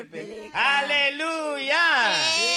haleluya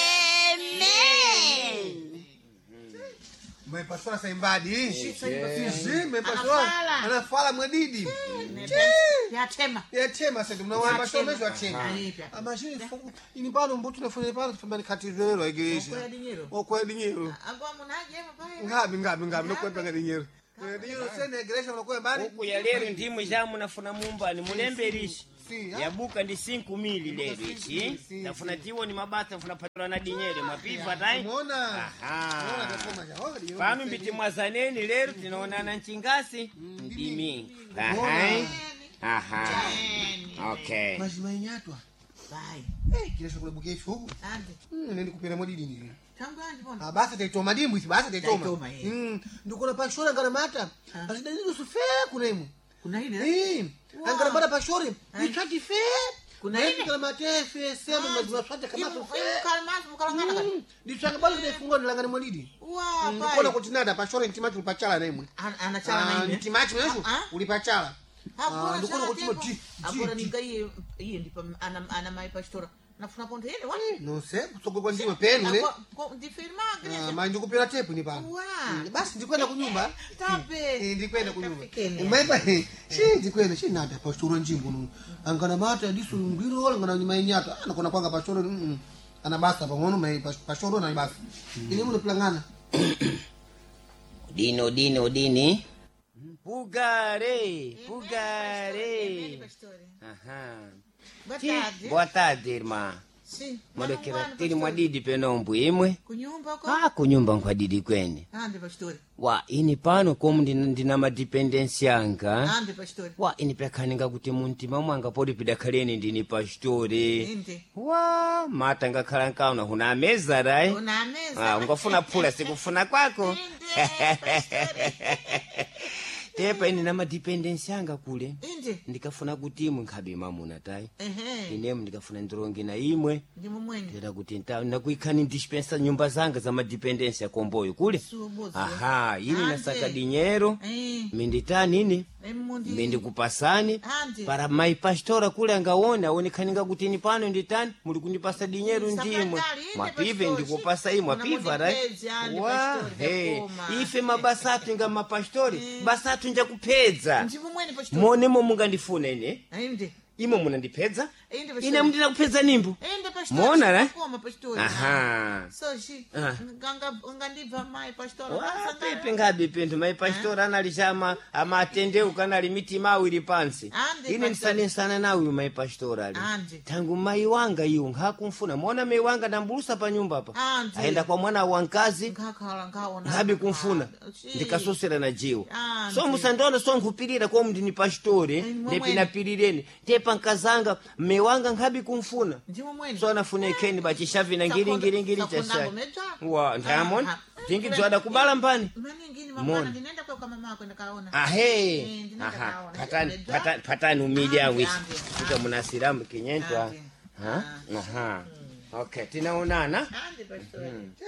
Mmepasua saimbadi. Sisi mmepasua. Anafala. Anafala mwadidi. yatema Yachema sasa mnawapasua mesho achema. Aipya. Amashini fuku. Ini bado mbutu nafanya pale tufambani kati zero igeisha. Okwela dinyero. Okwa dinyero. agwa munajema pale Ngabi ngabi ngabi nokwepa dinyero. Dinyero sene igeisha unakuwa mbali. huku ya lero ndimu jamu nafuna mumbani mulemberisha Si. ha? yabuka ndi sinku mili lero ichi si, nafuna tiwo ni mabata nafuna patula na dinyere mapipa tai Umeona? Aha. Umeona kakoma ja. Oh, dinyero. pano mbiti mwazaneni lero tinaonana mchingasi ndimi Aha. aha okay Mazima inyatwa. bai Eh, kile chakula bukeshi huku. ande Mm, nende kupira modidi ni. tangu andi bona Ah, basi taitoma dimbu isi basi taitoma. Taitoma, eh. Mm, ndikona pashora ngana mata. Ah. Asidani sufe kunemu. kuna ile Eh, Wow. angana bada pashore. Ai. Ichati fe. Kuna Kuna ile? ile kama mate fe sema mazima swate kama Imu- fe. imu kalmas mukalangana kati Ndichanga bado ndifungwa ndilangana modidi. wa Ndikona bai kuti nada pashore ntimachi ulipachala nemwe. An- anachala Ah, na ile ntimachi mwesu Ah, ah. ulipachala. Hakuna Ah, ndikona chala kuti tempo. mo di. Hakuna di- ninga iye iye ndipo ana ana mai pastora nafuna ponto ile wa No se, kutsogwe kwa ndima penu ne. Akwa- kwa- ndifirma Ah, igreja manje ndikupera tepu ni pano. wa Mm, Basi ndikwenda kunyumba. tape Eh, ndikwenda kunyumba Kafikeni. umaipa shi ndikwenda shi nada pastoro njimbo nu angana mata disu ngiro angana ni mainyata anakona kwanga pastoro mm ana basa pamono mai pas- pastoro na basa ile mule plangana dini udini udini pugare pugare aha batadi boa tarde irmã si mwalekera tili mwadidi penombo imwe kunyumba ko ah kunyumba nkwadidi kwene ande pastori wa ini pano komu ndina, ndina madipendensi anga ande pastori wa ini pekhaninga kuti muntima mwanga poti pidakhaleni ndini pastore inde wa mata ngakhala nkauna huna ameza rai una ah, mesa ungafuna phula sikufuna kwako inde pastori tepa ini na madipendensi anga kule inde ndikafuna kuti imwe nkhabe mamuna tai ehe inemu ndikafuna ndironge na imwe ndi mumweni tera kuti nta- nakuikhani ndispensa nyumba zanga za madipendensi ya komboyo kule subuzi aha ini Ande. nasaka dinyero eh minditani ini emundi mindikupasani ande para mai pastora kule angaone aonekhaninga kuti ini pano nditani muli kundipasa dinyeru ndimwe Sakatali, inde mwapive pastori. ndikupasa imwe Una mwapiva rai mundipedzi, ande wa pastori, he ndakoma. ife mabasa athu inga mapastori basa athu njakupedza ndi mumweni pastori monemo mungandifuna ine inde imwe munandipedza inde pastori ine mundinakupedza nimbo inde pastori Muona, eh? koma pastori aha so shi Ah. nganga ngandibva mai pastori pepe ngabe pinthu mai pastori anali chama amatendeuka anali mitima awiri pansi Ande, ine pastor. ndisanesana nawe mai pastori ali Ande. tangu mai wanga iwo nkakumfuna mona mai wanga ndambulusa pa nyumba pa Ande. ayenda kwa mwana wa mkazi ngakhala ngaona ngabe kumfuna Ah, shi. ndikasosera na jiwo Ande. so musandiona so nkhupirira komu ndini pastori Eh, momwe. ndepinapirireni tepa nkazanga mme wanga nkhabi kumfuna ndi mumweni so anafuna ikheni bachishavina ngiringiri chashai wa ndamona Aha. tingidzwada kubala mbani maningini Mona. mabwana ndinaenda kwa kama mako ndakaona ahe Eh, ndinataka aha aona. patani Ndedwa. patani patani umili awisi Ande, ande. kuta munasiramu kinyentwa Ande. ha aha okay tinaonana ande pastori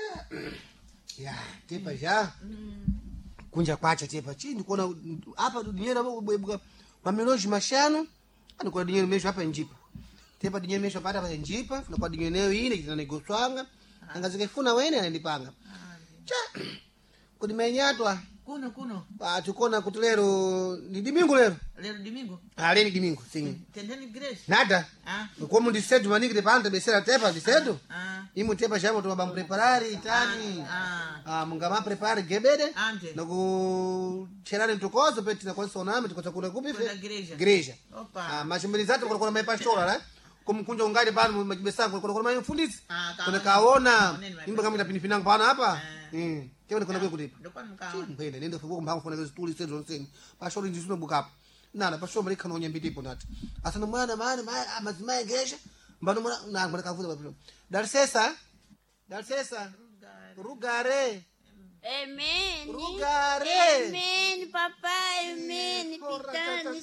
ya tepa ja kunja kwacha tepa chi ndikuona apa dinyero apa kubwebuka mamiloji mashanu andikuona dinyero mesho hapa njipa tepa dinyero mesho pata pa njipa funakuwa dinyero nayo ine kitana negoswanga angazikefuna wene anandipanga cha kuti menyatwa kuno kuno Ah, tikona kuti lero ni dimingo lero lero domingo Ah, leni dimingo sim tendeni grace nada ah como dicedo maningi de panta besera tepa dicedo ah imu tepa chamo to mabam preparare itani ah ah mungama prepare gebede ande na ku cherare mtokozo peti na kwanza oname tukoza kuna kupi Kwenda igreja. igreja opa ah mashimbilizatu kuna kuna mai pastora la kumkunja ungali pano majibesangu kuna kuna mai mfundisi Ah, kaona. kuna kaona Oneni mai imba kama pinipinanga pana hapa Eh. mm kile kuna kwa kulipa ndokwa mkaona ngwenda nende fuko mbango funa zituli sezo nseni pashori ndisuno bukapo nana pashori mali kana onyambi tipo nati asana mwana mwana amazima engesha mbano mwana na ngwana kafuza papilo darsesa darsesa rugare Amen. Rugare. Amen, papai. Amen. Pitani.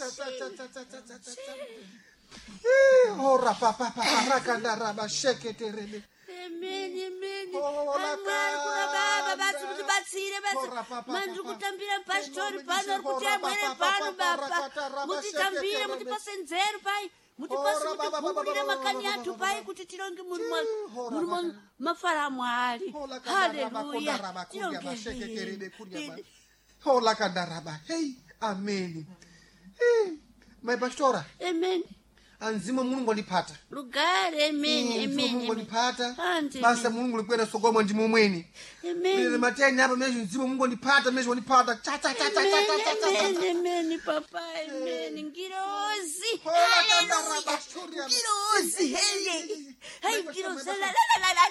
ora papa papa rakanda raba shekete rebe Amen, amen. Ora, Amwari kuna baba Baba. basi mutibatsire Ora, basi papa, mandiri papa. kutambira pastori Ora, pano uri kuti ora, amwere papa, pano papa, baba rakata, raba, mutitambire shekete, mutipase nzeru pai mutipasi Hora, baba, baba, mutipungulire baba, makani baba, athu baba, pai baba. kuti tilonge Hora, mulimo baba. mafalamu ali Hola kandaraba, haleluya kondaraba, kurya bashekekerebe, kurya ba- Hola kandaraba. Hey, ameni. Hey, my pastora, amen anzima mulungu andipata. lugare amen Mm, mzimu amen mulungu amen andipata. Ande, Basa mulungu likwenda sogoma ndi mumweni. Mene amen mateni hapa meshi mzimu mulungu andipata, meshi wandipata. Cha cha cha cha cha cha cha cha. cha. amen amen papa amen ngirozi Hola kandaraba, haleluya shurya ba- ngirozi hele My hayi pastor, ngirozi my la la la la la